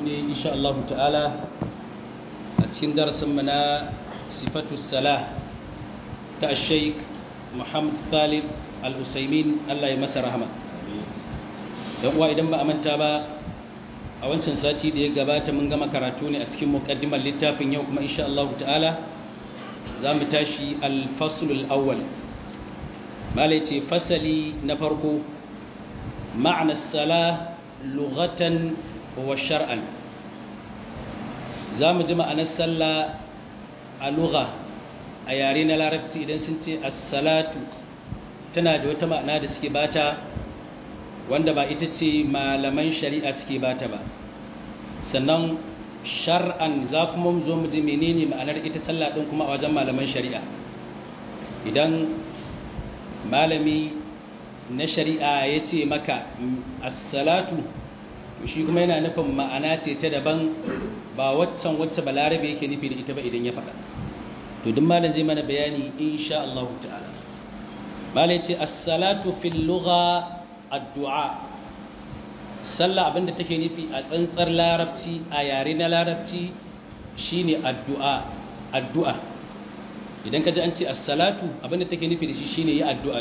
ne insha Allah ta'ala a cikin darasinmu na sifatu salah ta sheik Muhammad Talib al-Usaimin Allah ya masa rahama don uwa idan ba a manta ba a wancan sati da ya gabata mun gama karatu ne a cikin muqaddimar littafin yau kuma insha Allah ta'ala za mu tashi al-faslul awwal malai ce fasali na farko ma'ana salah lughatan wa shar'an za mu ji ma'anar sallah a lugha a yare na larabci idan sun ce as-salatu tana da wata ma'ana da suke bata wanda ba ita ce malaman shari'a suke bata ba sannan shar'an za kuma mu zo mu ji menene ma'anar ita sallah din kuma a wajen malaman shari'a idan malami na shari'a ya ce maka as-salatu shi kuma yana nufin ma'ana ce ta daban ba waccan wacce balarabe yake nufi da ita ba idan ya faɗa to duk malam zai mana bayani insha Allah ta'ala malam ce as-salatu fil lugha addu'a sallah abinda take nufi a tsantsar larabci a yare na larabci shine addu'a addu'a idan ka ji an ce as-salatu abinda take nufi da shi shine yi addu'a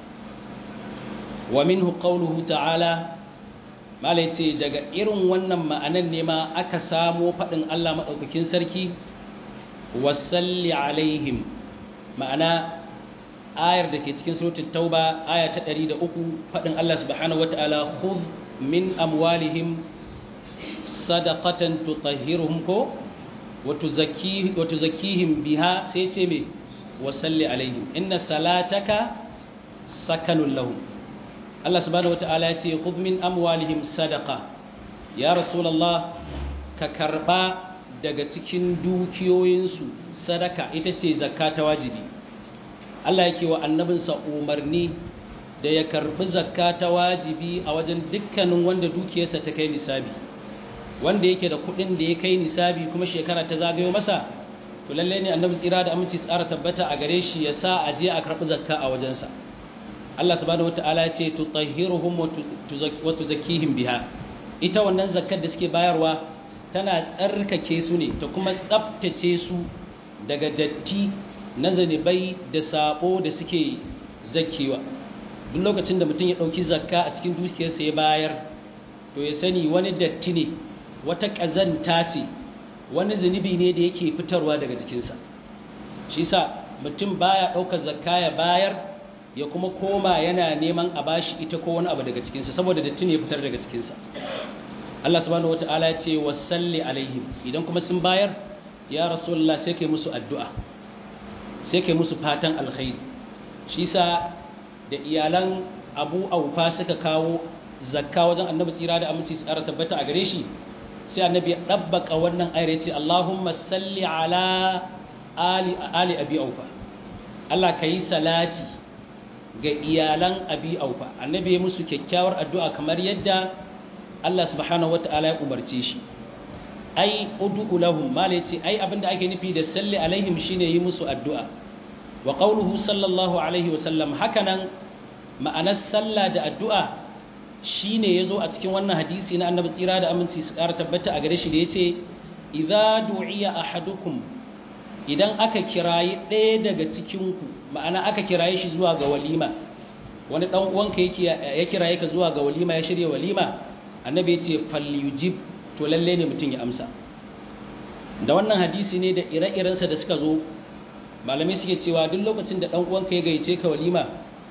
wa minhu qawluhu ta'ala mala yace daga irin wannan ma'anan ne ma aka samo fadin Allah madaukakin sarki wasalli alaihim ma'ana ayar da ke cikin suratul tauba aya ta 103 fadin Allah subhanahu wataala khudh min amwalihim sadaqatan tutahhiruhum ko wa tuzakkihim biha sai ce me wasalli alaihim inna salataka sakanun lahum Allah subhanahu wataala ya ce khudh min amwalihim sadaqa ya rasulullah ka karba daga cikin dukiyoyinsu sadaka ita ce zakka ta wajibi Allah yake wa annabinsa umarni da ya karbi zakka ta wajibi a wajen dukkanin wanda dukiyarsa ta kai nisabi wanda yake da kudin da ya kai nisabi kuma shekara ta zagayo masa to lalle ne annabi tsira da aminci tsara tabbata a gare shi ya sa a je a karbi zakka a wajensa Allah subhanahu wataala ya ce tutahhiruhum wa tuzakkihim biha ita wannan zakkar da suke bayarwa tana tsarkake su ne ta kuma tsaftace su daga datti na zanibai da sabo da suke zakewa duk lokacin da mutum ya ɗauki zakka a cikin dukiyarsa ya bayar to ya sani wani datti ne wata ƙazanta ce wani zunubi ne da yake fitarwa daga jikinsa shi sa mutum baya ɗaukar zakka ya bayar ya kuma koma yana neman a bashi ita ko wani abu daga cikinsa saboda datti ne ya fitar daga cikinsa Allah subhanahu wata'ala ya ce wasalli alaihim idan kuma sun bayar ya rasulullah sai kai musu addu'a sai kai musu fatan alkhairi shi sa da iyalan Abu Aufa suka kawo zakka wajen Annabi tsira da aminci tsara tabbata a gare shi sai Annabi ya dabbaka wannan ayar ya ce Allahumma salli ala ali ali Abi Aufa Allah kai salati ga iyalan Abi Aufa Annabi ya musu kyakkyawar addu'a kamar yadda Allah subhanahu wata'ala ya umarce shi ai ud'u lahum mala yace ai abinda ake nufi da salli alaihim shine yi musu addu'a wa qawluhu sallallahu alaihi wa sallam hakanan ma'anar salla da addu'a shine yazo a cikin wannan hadisi na annabi tsira da aminci su ƙara tabbata a gare shi da yace idza du'iya ahadukum idan aka kirayi ɗaya daga cikin ku ma'ana aka kiraye shi zuwa ga walima wani dan uwanka yake ya kiraye ka zuwa ga walima ya shirya walima annabi ya ce falyujib to lalle ne mutum ya amsa da wannan hadisi ne da ire-irensa da suka zo malamai suke cewa duk lokacin da ɗan uwanka ya gayyace ka walima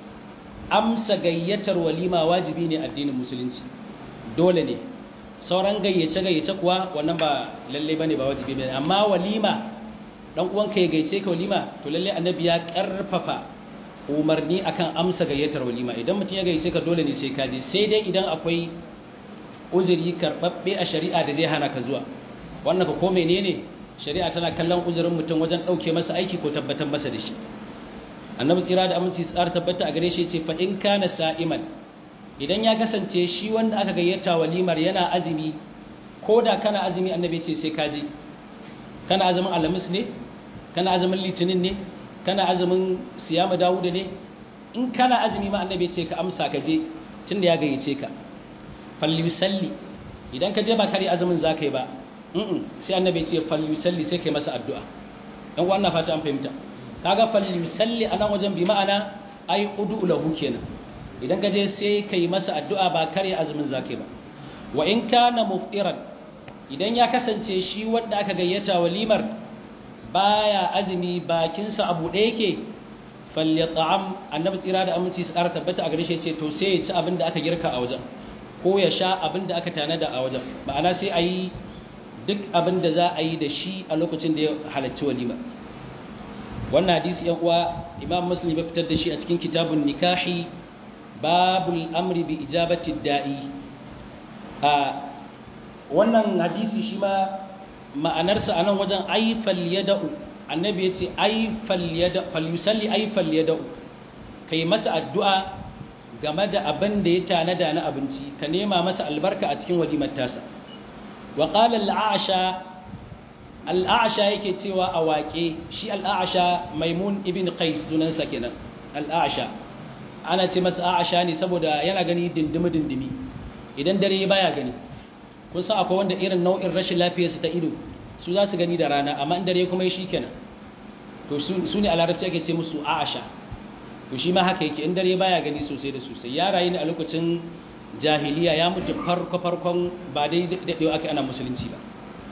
amsa gayyatar walima wajibi ne addinin musulunci dole ne sauran gayyace gayyace kuwa wannan ba lalle bane ba wajibi bane amma walima ɗan uwanka ya gayyace ka walima to lalle annabi ya karfafa umarni akan amsa gayyatar walima idan mutum ya gayyace ka dole ne sai ka je sai dai idan akwai uzuri karɓaɓɓe a shari'a da zai hana ka zuwa wannan ka ko menene shari'a tana kallon uzurin mutum wajen ɗauke masa aiki ko tabbatar masa da shi annabi tsira da aminci tsara tabbata a gare shi ce fa in kana sa'iman idan ya kasance shi wanda aka gayyata walimar yana azumi ko da kana azumi annabi ce sai ka je kana azumin alhamis ne kana azumin litinin ne kana azumin siyama dawuda ne in kana azumi ma annabi ce ka amsa ka je tunda ya gayyace ka falli salli idan ka je ba kare azumin za ka yi ba sai annabi ce falyusalli sai kai masa addu'a dan wannan fata an fahimta kaga falyusalli anan wajen bi ma'ana ai udu lahu kenan idan ka je sai kai masa addu'a ba kare azumin za ka yi ba wa in kana muftiran idan ya kasance shi wanda aka gayyata walimar baya azumi bakinsa abu ɗaya yake falyat'am annabi tsira da aminci su ƙara tabbata a gare shi ce to sai ya ci abin da aka girka a wajen ko ya sha abin da aka tanada a wajen ma'ana sai a yi duk abin da za a yi da shi a lokacin da ya halarci walima wannan hadisi yan uwa imam muslim ya fitar da shi a cikin kitabun nikahi babul amri bi ijabati da'i a wannan hadisi shi ma ma'anarsa a nan wajen aifal yada'u annabi ya ce aifal yada'u falyusalli aifal yada'u kai masa addu'a game da abin da ya tanada na abinci ka nema masa albarka a cikin walimar tasa wa qala al-a'sha al-a'sha yake cewa a waƙe shi al-a'sha maimun ibn qais sunansa kenan al-a'sha ana ce masa a'sha ne saboda yana gani dindimi dindimi idan dare baya gani kun san akwai wanda irin nau'in rashin lafiyar su ta ido su za su gani da rana amma in dare kuma shi kenan to su ne a larabci ake ce musu a'asha to shi ma haka yake in dare baya gani sosai da sosai ya rayu ne a lokacin jahiliya ya mutu farko farkon ba dai daɗewa aka ana musulunci ba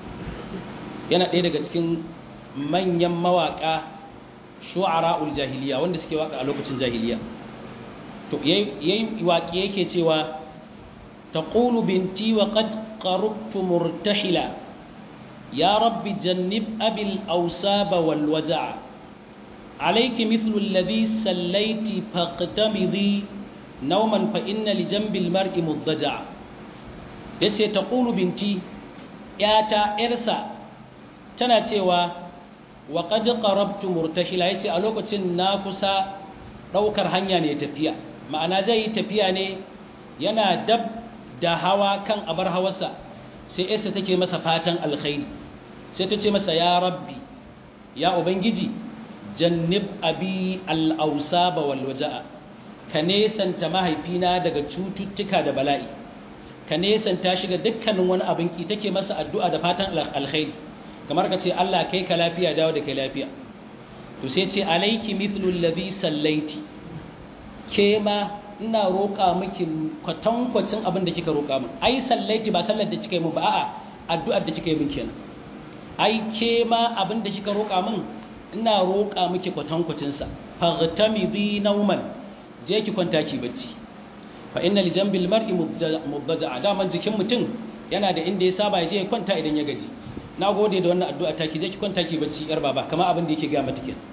yana ɗaya daga cikin manyan mawaƙa shu'ara'ul jahiliya wanda suke waka a lokacin jahiliya to yayi waƙi yake cewa taqulu binti wa qad qarabtu murtahila ya rabbi jannib abil awsaba wal waja'a عليك مثل الذي سليت فاقتمضي نوما فإن لجنب المرء مضجع yace taqulu binti yata irsa tana cewa wa qad qarabtu murtahila yace a lokacin na kusa daukar hanya ne tafiya ma'ana zai yi tafiya ne yana dab da hawa kan abar hawarsa sai yarsa take masa fatan alkhairi sai ta ce masa ya rabbi ya ubangiji jannib abi al'ausaba walwaja'a ka nesanta mahaifina daga cututtuka da bala'i ka nesanta shi ga dukkanin wani abin ki take masa addu'a da fatan alkhairi kamar ka ce Allah kai ka lafiya dawo da kai lafiya to sai ce alaiki mithlu alladhi sallaiti ke ma ina roƙa miki kwatankwacin abin da kika roƙa min ai sallaiti ba sallar da kika yi min ba a'a addu'ar da kika yi min kenan ai ke ma abin da kika roƙa min ina roƙa miki kwatankwacinsa faghtamidi nauman je ki kwanta ki bacci fa inna li jambil mar'i mubdaja'a daman jikin mutum yana da inda ya saba ya je ya kwanta idan ya gaji nagode da wannan addu'a ta ki je ki kwanta ki bacci yar baba kamar abin da yake ga mata kin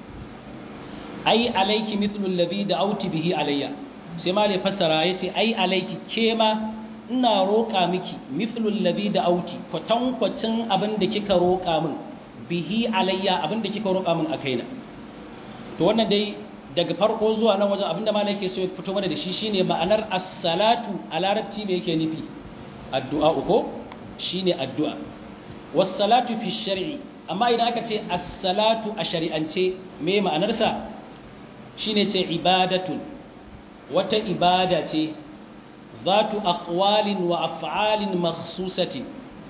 ai alayki mithlu alladhi da'awti bihi alayya sai ma fassara yace ai alayki ke ma ina roƙa miki mithlu alladhi da'awti kwatankwacin abin da kika roƙa min bihi alayya abinda kika roƙa min a kaina to wannan dai daga farko zuwa nan wajen abinda malai yake so ya fito mana da shi shine ma'anar as-salatu a larabci me yake nufi addu'a uko shine addu'a was-salatu fi shar'i amma idan aka ce as-salatu a shari'ance me ma'anar sa shine ce ibadatun wata ibada ce zatu aqwalin wa af'alin makhsusatin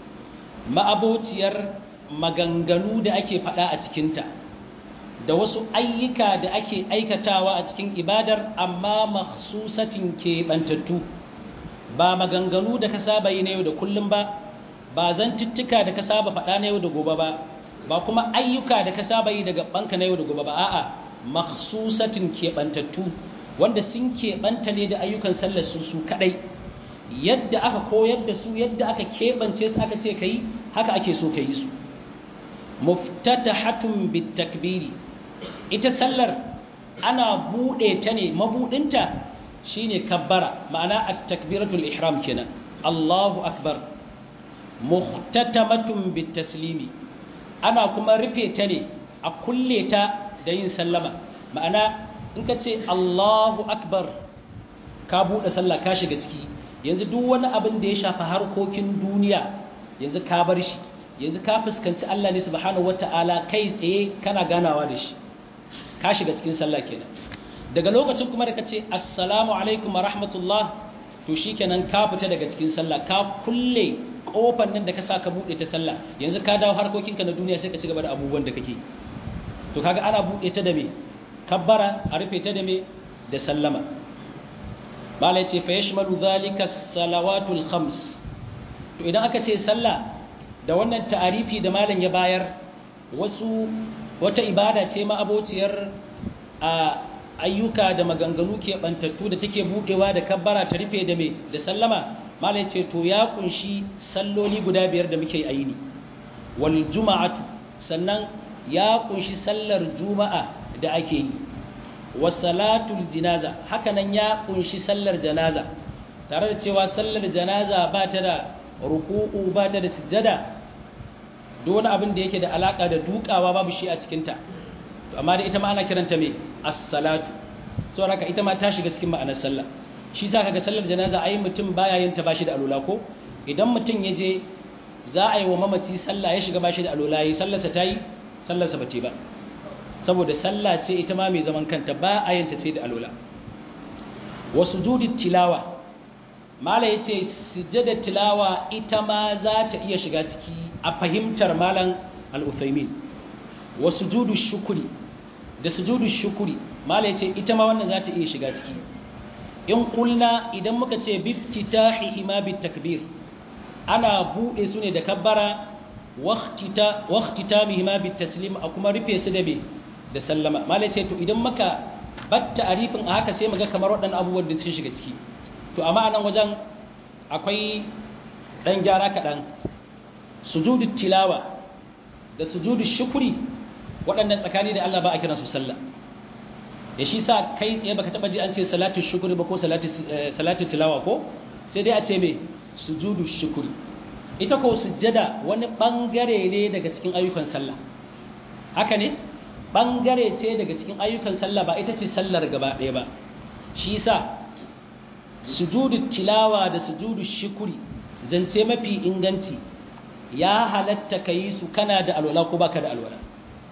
ma'abociyar maganganu da ake faɗa a cikinta da wasu ayyuka da ake aikatawa a cikin ibadar amma makhsusatin keɓantattu ba maganganu da ka saba yi na yau da kullum ba ba zantuttuka da ka saba faɗa na yau da gobe ba ba kuma ayyuka da ka saba yi daga banka na yau da gobe ba a'a makhsusatin keɓantattu wanda sun keɓanta ne da ayyukan sallar su su kaɗai yadda aka koyar da su yadda aka keɓance su aka ce ka yi haka ake so ka yi su muftatahatun bitakbiri ita sallar ana bude ta ne mabudinta shine kabbara ma'ana at-takbiratul ihram kenan Allahu akbar muhtatamatun bitaslimi ana kuma rufe ta ne a kulle ta da yin sallama ma'ana in ka ce Allahu akbar ka bude sallah ka shiga ciki yanzu duk wani abin da ya shafi harkokin duniya yanzu ka bar shi yanzu ka fuskanci Allah ne subhanahu wata'ala kai tsaye kana ganawa da shi ka shiga cikin sallah kenan daga lokacin kuma da kace assalamu alaikum wa rahmatullah to shikenan ka fita daga cikin sallah ka kulle kofar nan da ka sa ka bude ta sallah yanzu ka dawo harkokinka na duniya sai ka ci gaba da abubuwan da kake to kaga ana bude ta da me kabbara a rufe ta da me da sallama malai ce fa yashmalu dhalika salawatul khams to idan aka ce sallah da wannan ta'arifi da malam ya bayar wasu wata ibada ce ma abociyar a ayyuka da maganganu ke bantattu da take budewa da kabbara ta rufe da me da sallama malai ce to ya kunshi salloli guda biyar da muke yi ne wal juma'atu sannan ya kunshi sallar juma'a da ake yi wasalatul jinaza hakanan ya kunshi sallar janaza tare da cewa sallar janaza ba ta da ruku'u ba ta da sujjada duk wani abin da yake da alaka da dukawa babu shi a cikinta amma da ita ma ana kiranta me as-salatu saboda haka ita ma ta shiga cikin ma'anar sallah shi za ka ga sallar janaza ai mutum baya yin ta bashi da alula ko idan mutum ya je za a yi wa mamaci sallah ya shiga bashi da alula yi sallarsa ta yi sallarsa ba ce ba saboda sallah ce ita ma mai zaman kanta ba a yin ta sai da alula wa sujudit tilawa mala yace sujjadar tilawa ita ma za ta iya shiga ciki a fahimtar malam al-Uthaymin wa sujudu shukuri da sujudu shukuri mala yace ita ma wannan za ta iya shiga ciki in kulna idan muka ce biftitahihi ma bitakbir ana bude su ne da kabbara waqtita waqtitamihi ma bitaslim a kuma rufe su da be da sallama malai ce to idan muka batta arifin a haka sai muga kamar waɗannan abubuwan da sun shiga ciki to amma anan wajen akwai dan gyara kaɗan sujudu tilawa da sujudu shukuri waɗannan tsakani da Allah ba a kiransu sallah ya shi sa kai tsaye baka taba ji an ce salatu shukuri ba ko salatu tilawa ko sai dai a ce me sujudu shukuri ita ko sujjada wani bangare ne daga cikin ayyukan sallah haka ne bangare ce daga cikin ayyukan sallah ba ita ce sallar gaba ɗaya ba shi sa sujudu tilawa da sujudu shukuri zance mafi inganci ya halatta ka yi su kana da alwala ko baka da alwala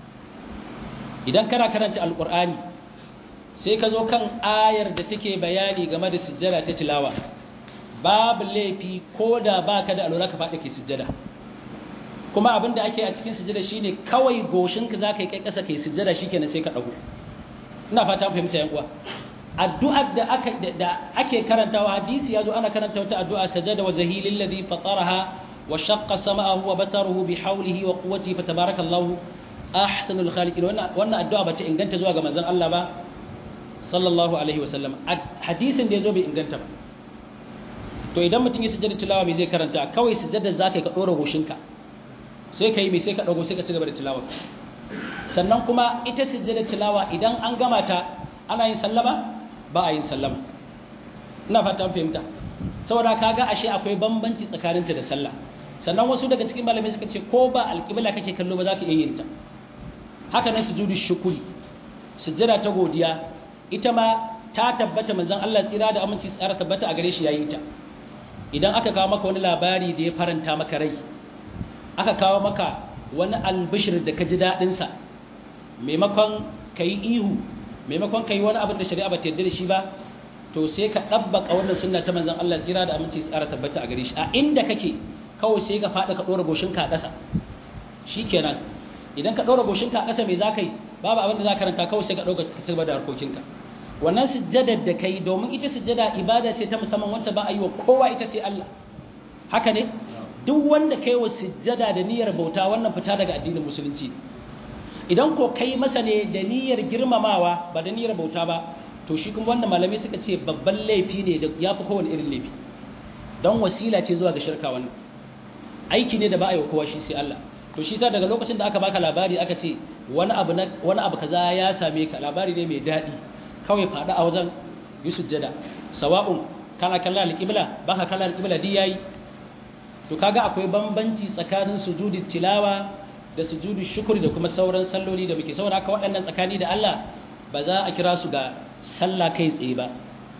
idan kana karanta alkur'ani sai ka zo kan ayar da take bayani game da sujjada ta tilawa babu laifi ko da baka da alwala ka faɗi ke sujjada kuma abin da ake a cikin sujjada shine kawai goshinka za ka yi kai ƙasa kai sujjada shikenan sai ka ɗago ina fata fahimta yan uwa addu'ar da aka da ake karantawa hadisi yazo ana karanta wata addu'a sajada wa zahilil ladhi fataraha wa shaqqa sama'ahu wa basaruhu bi hawlihi wa quwwatihi fatabarakallahu ahsanul khaliqin wannan wannan addu'a bata inganta zuwa ga manzon Allah ba sallallahu alaihi wasallam hadisin da yazo bai inganta ba to idan mutum ya sujjada tilawa me zai karanta kawai sujjada zakai ka dora goshinka sai kai me sai ka dago sai ka ci gaba da tilawa sannan kuma ita sujjada tilawa idan an gama ta ana yin sallama ba a yin sallama ina fata an fahimta saboda kaga ashe akwai bambanci tsakaninta da sallah sannan wasu daga cikin malamai suka ce ko ba alƙibla kake kallo ba za ka iya yin ta haka nan sujudu shukuri sujjada ta godiya ita ma ta tabbata manzon Allah tsira da aminci tsara tabbata a gare shi yayin ta idan aka kawo maka wani labari da ya faranta maka rai aka kawo maka wani albishir da ka ji daɗin sa maimakon kai ihu maimakon kai wani abin da shari'a ba ta yarda da shi ba to sai ka dabbaka wannan sunna ta manzon Allah tsira da aminci tsara tabbata a gare shi a inda kake kawai sai ka faɗa ka ɗora goshinka a ƙasa shikenan idan ka ɗora goshinka a ƙasa mai za ka yi babu abin da za ka ranta kawai sai ka ɗauka ka cigaba da harkokinka wannan sujjadar da kai domin ita sujjada ibada ce ta musamman wacce ba a yi wa kowa ita sai Allah haka ne duk wanda kai wa sujjada da niyyar bauta wannan fita daga addinin musulunci idan ko kai masa ne da niyyar girmamawa ba da niyyar bauta ba to shi kuma wannan malamai suka ce babban laifi ne da ya fi kowane irin laifi don wasila ce zuwa ga shirka wannan aiki ne da ba a yi wa kowa shi sai Allah to shi sa daga lokacin da aka baka labari aka ce wani abu wani abu kaza ya same ka labari ne mai daɗi kawai faɗa a wajen yi sujjada sawa'un kana kallon alƙibla baka kallon alƙibla di yayi to kaga akwai bambanci tsakanin sujudi tilawa da sujudi shukuri da kuma sauran salloli da muke saboda haka waɗannan tsakani da Allah ba za a kira su ga sallah kai tsaye ba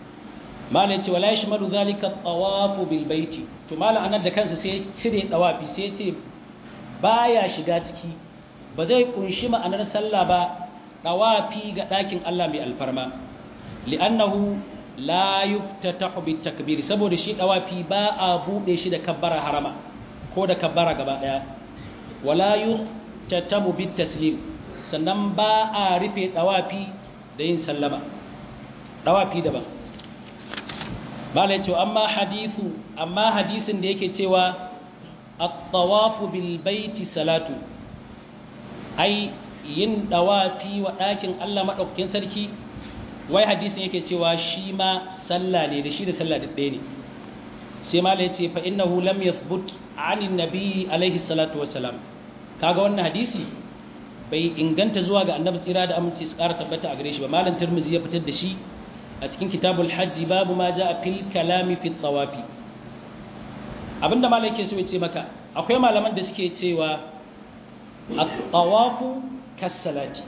mala yace wala yashmalu zalika tawafu bil baiti to mala anan da kansa sai cire tawafi sai ya ce baya shiga ciki ba zai kunshi ma'anar sallah ba tawafi ga ɗakin Allah mai alfarma li'annahu la yuftatahu bit takbir saboda shi tawafi ba a bude shi da kabbara harama ko da kabbara gaba daya wala yuhtatamu bit taslim sannan ba a rufe dawafi da yin sallama dawafi daban bala yace amma hadithu amma hadisin da yake cewa at-tawafu bil baiti salatu ai yin dawafi wa ɗakin Allah madaukakin sarki wai hadisin yake cewa shi ma sallah ne da shi da sallah ɗaya ne sai mala ya ce fa innahu lam yathbut anin nabi alaihi salatu wassalam kaga wannan hadisi bai inganta zuwa ga annabi tsira da aminci su ƙara tabbata a gare shi ba malam tirmizi ya fitar da shi a cikin kitabul hajji babu ma ja'a fil kalami fi tawafi abinda malam yake so ya ce maka akwai malaman da suke cewa at-tawafu kas-salati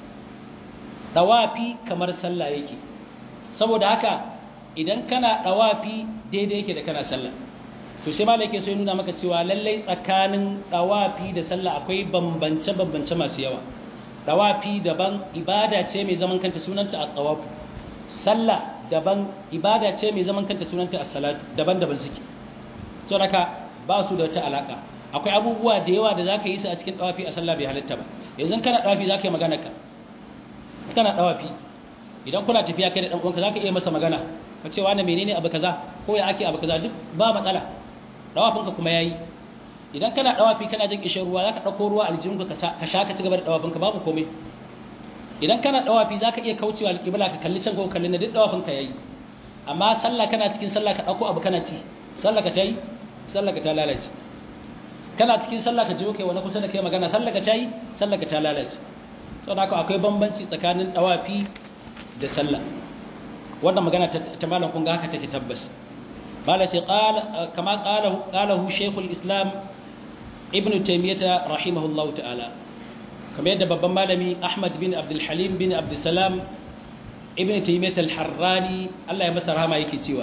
tawafi kamar sallah yake saboda haka idan kana dawafi daidai yake da kana sallah to sai malai yake so ya nuna maka cewa lallai tsakanin dawafi da sallah akwai bambance bambance masu yawa dawafi daban ibada ce mai zaman kanta sunanta at-tawafu sallah daban ibada ce mai zaman kanta sunanta as-salatu daban-daban suke saboda haka ba su da wata alaka akwai abubuwa da yawa da zaka yi su a cikin dawafi a sallah bai halitta ba yanzu kana dawafi zaka yi magana ka kana dawafi idan kuna tafiya kai da dan uwanka zaka iya masa magana ka ce wani menene abu kaza ko ya ake abu kaza duk ba matsala dawafinka kuma yayi idan kana dawafi kana jin kishin ruwa zaka dauko ruwa aljihunka ka ka sha ka ci gaba da dawafinka babu komai idan kana dawafi zaka iya kaucewa alqibla ka kalli can ko kalli na duk dawafinka yayi amma sallah kana cikin sallah ka dauko abu kana ci sallah ka tayi sallah ka ta lalace kana cikin sallah ka jiwo kai wani kusa da kai magana sallah ka tayi sallah ka ta lalace saboda haka akwai bambanci tsakanin dawafi da sallah wannan magana ta malam kun ga haka take tabbas mala ce kama qalahu shaykhul islam ibn taymiyyah rahimahullahu ta'ala kamar yadda babban malami ahmad bin abdul halim bin abdul salam ibn taymiyyah al-harrani Allah ya masa rahama yake cewa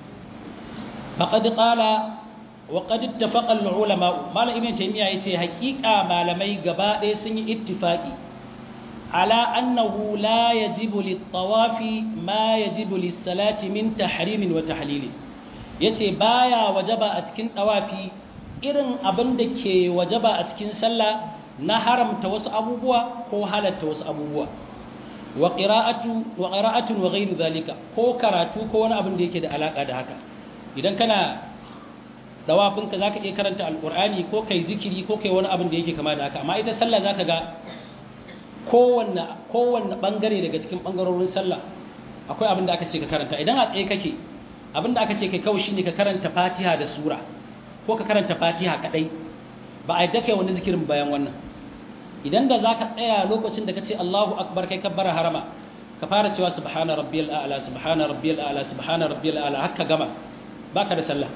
faqad qala wa qad ittafaqa al-ulama malam ibn taymiyyah yace haƙiƙa malamai gaba ɗaya sun yi ittifaqi على أنه لا يجب للطواف ما يجب للصلاة من تحريم وتحليل yace baya wajaba a cikin tawafi irin abin da ke wajaba a cikin sallah na haramta wasu abubuwa ko halatta wasu abubuwa wa qira'atu wa qira'atun wa ghayru zalika ko karatu ko wani abin da yake da alaka da haka idan kana dawafin ka zaka iya karanta alqur'ani ko kai zikiri ko kai wani abin da yake kama da haka amma ita sallah zaka ga kowanne kowanne bangare daga cikin bangarorin sallah akwai abin da aka ce ka karanta idan a tsaye kake abin da aka ce kai kawai shine ka karanta Fatiha da sura ko ka karanta Fatiha kadai ba a yadda kai wani zikirin bayan wannan idan da zaka tsaya lokacin da kace Allahu akbar kai kabbara harama ka fara cewa subhana rabbiyal a'la subhana rabbiyal a'la subhana rabbiyal a'la haka gama baka da sallah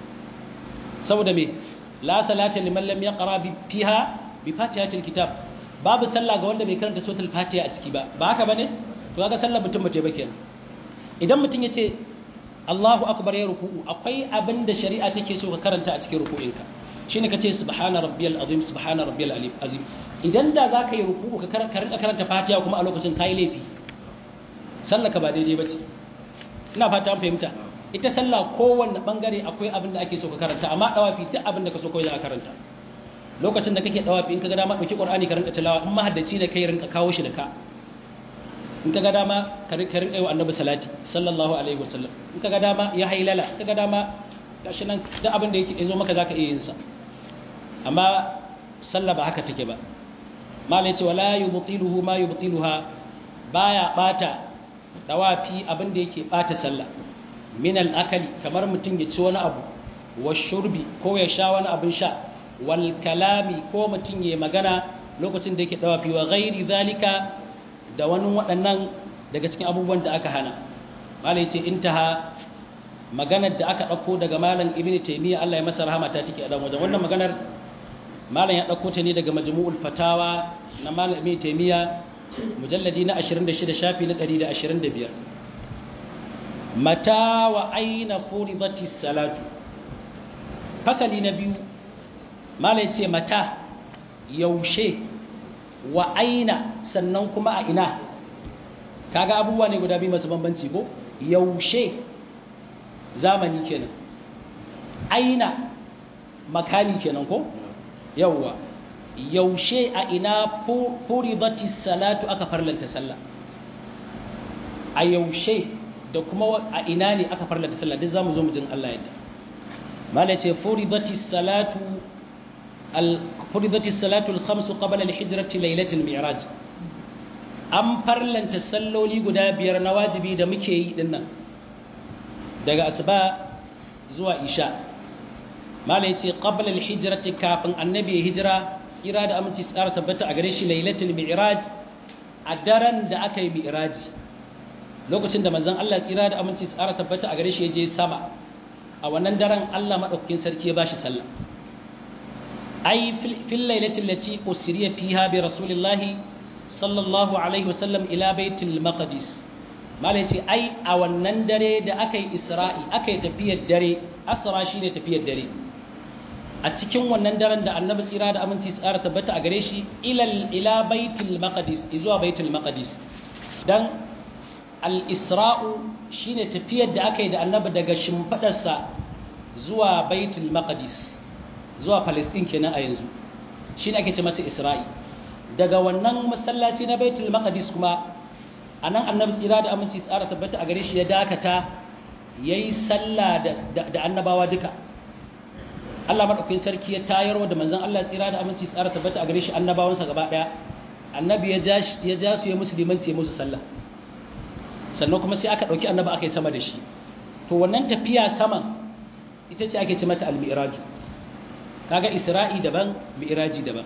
saboda me la salata liman lam yaqra bi fiha bi fatihatil kitab babu sallah ga wanda bai karanta suratul fatiha a ciki ba ba haka bane to kaga sallar mutum bace ba kenan idan mutum yace Allahu akbar ya ruku'u akwai abin da shari'a take so ka karanta a cikin ruku'inka shine kace subhana rabbiyal azim subhana rabbiyal alif azim idan da zaka yi ruku'u ka karanta karanta fatiha kuma a lokacin kai laifi sallar ka ba daidai bace ina fata an fahimta ita sallah kowanne bangare akwai abin da ake so ka karanta amma dawafi duk abin da ka so kawai za ka karanta lokacin da kake dawafi in ka ga dama dauki qur'ani ka rinka tilawa in mahaddaci ne kai rinka kawo shi da ka in ka ga dama ka rinka yi wa annabi salati sallallahu alaihi wasallam in ka ga dama ya hailala in ka ga dama gashi nan duk abin da yake zo maka zaka iya yin sa amma sallah ba haka take ba mala yace wala yubtiluhu ma yubtiluha baya bata dawafi abin da yake bata sallah min al-akali kamar mutum ya ci wani abu wa shurbi ko ya sha wani abin sha wal kalami ko mutum ya magana lokacin da yake dawafi wa ghairi zalika da wani waɗannan daga cikin abubuwan da aka hana malai ce intaha maganar da aka ɗauko daga malam ibnu taymiya Allah ya masa rahama ta take a dan wajen wannan maganar malam ya ɗauko ta ne daga majmu'ul fatawa na malam ibnu taymiya mujalladi na 26 shafi na 125 mata wa aina furidati salatu fasali na biyu malai ce mata yaushe wa aina sannan kuma a ina kaga abubuwa ne guda biyu masu bambanci ko yaushe zamani kenan aina makani kenan ko yawwa yaushe a ina furidati salatu aka farlanta sallah a yaushe da kuma a ina ne aka farlanta sallah duk zamu zo mu jin Allah yadda mala ce furidati salatu al furidati salatu al khams qabla al hijrati laylatul mi'raj an farlanta salloli guda biyar na wajibi da muke yi dinnan daga asuba zuwa isha mala yace qabla al hijrati kafin annabi ya hijira tsira da aminci tsara tabbata a gare shi lailatul mi'raj a daren da aka yi mi'raji lokacin da manzon Allah tsira da aminci tsara tabbata a gare shi ya je sama a wannan daren Allah madaukakin sarki ya bashi sallah ai fil lailatul lati usriya fiha bi rasulillahi sallallahu alaihi wasallam ila baitul maqdis mala yace ai a wannan dare da aka yi isra'i aka yi tafiyar dare asra shine tafiyar dare a cikin wannan daren da annabi tsira da aminci tsara tabbata a gare shi ilal ila baitul maqdis zuwa baitul maqdis dan al isra'u shine tafiyar da aka yi da annabi daga shimfadarsa zuwa baitul maqdis zuwa palestine kenan a yanzu shine ake ce masa isra'i daga wannan masallaci na baitul maqdis kuma anan annabi tsira da aminci tsara tabbata a gare shi ya dakata yayi sallah da annabawa duka Allah madaukakin sarki ya tayarwa da manzon Allah tsira da aminci tsara tabbata a gare shi annabawansa gaba daya annabi ya ja ya ja su ya musulmanci ya musu sallah sannan kuma sai aka dauki annabi aka yi sama da shi to wannan tafiya saman ita ce ake ce mata al-mi'raj kaga isra'i daban mi'raji daban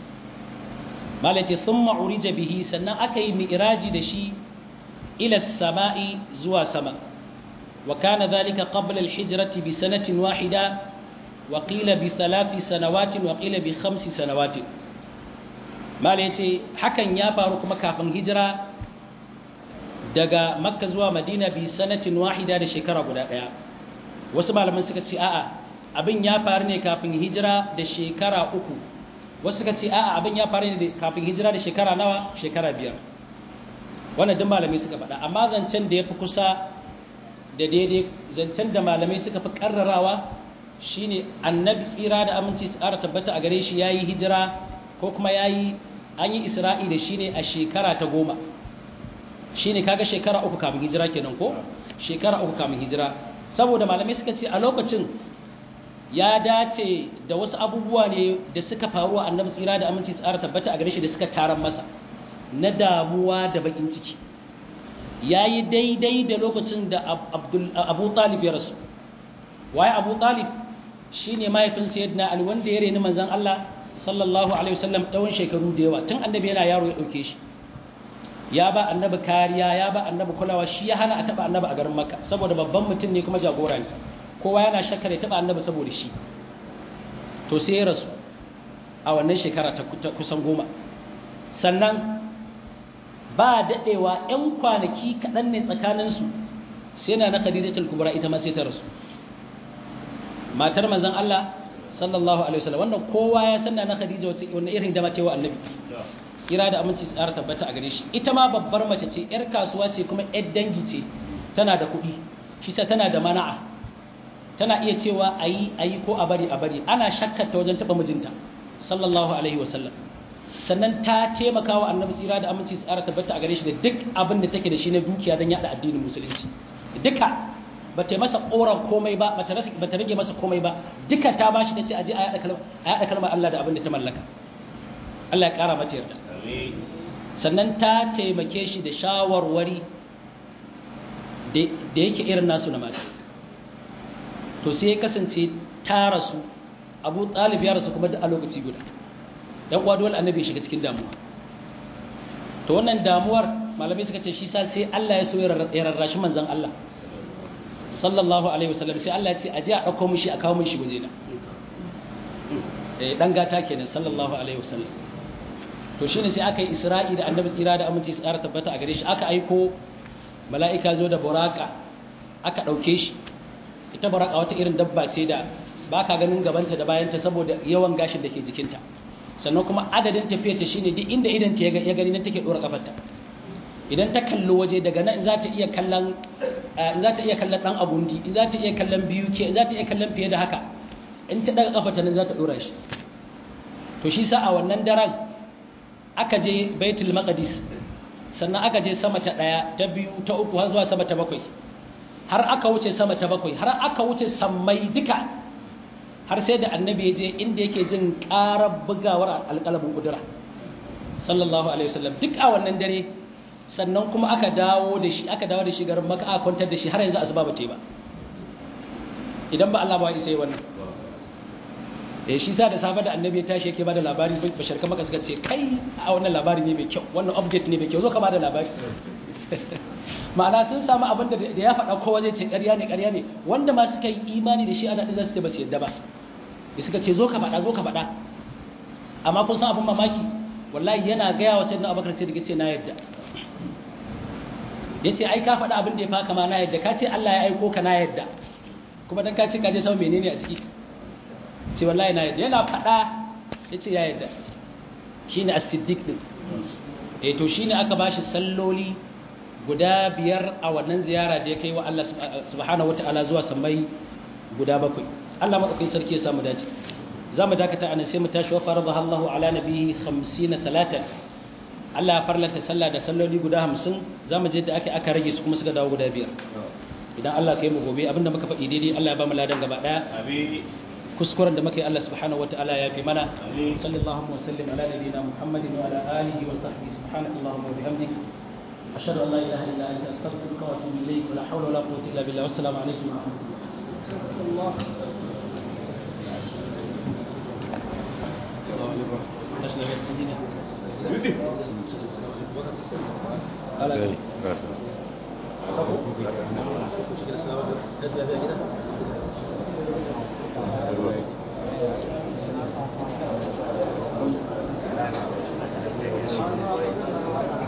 malati thumma urija bihi sannan aka yi mi'raji da shi ila samai zuwa sama wa kana dhalika qabla al-hijrati bi sanatin wahida وقيل بثلاث سنوات وقيل بخمس سنوات mala yace hakan ya faru kuma kafin hijira daga makka zuwa madina bi sanatin wahida da shekara guda daya wasu malaman suka ce a'a abin ya faru ne kafin hijira da shekara uku wasu suka ce a'a abin ya faru ne kafin hijira da shekara nawa shekara biyar wannan duk malamai suka faɗa amma zancen da ya fi kusa da daidai zancen da malamai suka fi karrarawa shine annabi tsira da aminci su ƙara tabbata a gare shi ya yi hijira ko kuma ya yi an yi isra'i da shi ne a shekara ta goma shi ne kaga shekara uku kamun hijira kenan ko shekara uku kamun hijira saboda malamai suka ce a lokacin ya dace da wasu abubuwa ne da suka faru a annabi tsira da aminci su ƙara tabbata a gare shi da suka taron masa na damuwa da bakin ciki ya yi daidai da lokacin da abu talib ya rasu waye abu talib shi ne mahaifin sayyidina ali wanda ya reni manzan Allah sallallahu alaihi wasallam tsawon shekaru da yawa tun annabi yana yaro ya dauke shi ya ba annabi kariya ya ba annabi kulawa shi ya hana a taba annabi a garin makka saboda babban mutum ne kuma jagora ne kowa yana shakkar ya taba annabi saboda shi to sai ya rasu a wannan shekara ta kusan goma sannan ba daɗewa 'yan kwanaki kaɗan ne tsakaninsu sai na na khadijatul kubra ita ma sai ta rasu matar manzon Allah sallallahu alaihi wasallam wannan kowa ya sanna na Khadija wace wannan irin da matewa annabi kira da aminci tsara tabbata a gare shi ita ma babbar mace ce yar kasuwa ce kuma yar dangi ce tana da kuɗi shi sa tana da mana'a tana iya cewa ayi ayi ko a bari a bari ana shakkar ta wajen taba mijinta sallallahu alaihi wasallam sannan ta taimaka wa annabi tsira da aminci tsara tabbata a gare shi da duk abin da take da shi na dukiya don yada addinin musulunci duka ba ta masa ƙoran komai ba ba ta rage masa komai ba duka ta bashi ta ce aje a yaɗa kalmar Allah da abin da ta mallaka Allah ya ƙara mata yarda sannan ta taimake shi da shawarwari da yake irin nasu na mata to sai ya kasance ta rasu abu ɗalib ya rasu kuma da a lokaci guda dan uwa dole annabi shiga cikin damuwa to wannan damuwar malamai suka ce shi sa sai Allah ya so ya rarrashi manzon Allah sallallahu alaihi wasallam sai Allah ya ce aje a dauko mishi a kawo mishi gujena eh dan gata kenan sallallahu alaihi wasallam to shine sai aka yi Isra'i da Annabi tsira da aminci tsara tabbata a gare shi aka aiko mala'ika zo da buraka aka dauke shi ita buraka wata irin dabba ce da baka ganin gabanta da bayanta saboda yawan gashin da ke jikinta sannan kuma adadin tafiyarta shine duk inda idan ta ya gani nan take dora kafarta idan ta kalli waje daga nan za ta iya kallon in za ta iya kallon dan abundi in za ta iya kallon biyu ke za ta iya kallon fiye da haka in ta daga kafa ta nan za ta dora shi to shi sa a wannan daren aka je baitul maqdis sannan aka je sama ta daya ta biyu ta uku har zuwa sama ta bakwai har aka wuce sama ta bakwai har aka wuce sammai duka har sai da annabi ya je inda yake jin karar bugawar alƙalamin kudura sallallahu alaihi wasallam duk a wannan dare sannan kuma aka dawo da shi aka dawo da shi garin maka aka kwantar da shi har yanzu asuba ba ta yi ba idan ba Allah ba isa yi wannan eh shi sa da safe da annabi ya tashi yake bada labari bashar kama suka ce kai a wannan labari ne mai kyau wannan update ne mai kyau zo ka bada labari ma'ana sun samu abin da ya faɗa kowa zai ce ƙarya ne ƙarya ne wanda ma suka yi imani da shi ana ɗin za su ce ba su yadda ba da suka ce zo ka faɗa zo ka faɗa amma kun san abin mamaki wallahi yana gaya wa sayyidina abubakar sai da ce na yadda ya ce ai ka faɗa abin da ya fa kama na yadda ka ce Allah ya aiko ka na yadda kuma dan ka ce ka je sama menene a ciki ce wallahi na yadda yana faɗa ya ce ya yadda shine as-siddiq din eh to shine aka bashi salloli guda biyar a wannan ziyara da ya kai wa Allah subhanahu wataala zuwa sammai guda bakwai Allah madaukakin sarki ya samu dace za mu dakata anan sai mu tashi wa faradaha Allahu ala nabiyhi 50 salatan Allah ya farlanta sallah da salloli guda 50 za mu je da aka aka rage su kuma suka dawo guda biyar idan Allah kai mu gobe abinda muka faɗi daidai Allah ya ba mu ladan gaba daya amin kuskuren da muka yi Allah subhanahu wataala ya fi mana sallallahu wa sallim ala nabiyyina Muhammadin wa ala alihi wa sahbihi subhanakallahumma wa bihamdik ashhadu an la ilaha illa anta astaghfiruka wa atubu ilayk wa la hawla wa la quwwata illa billah wassalamu alaikum wa rahmatullah Thank you.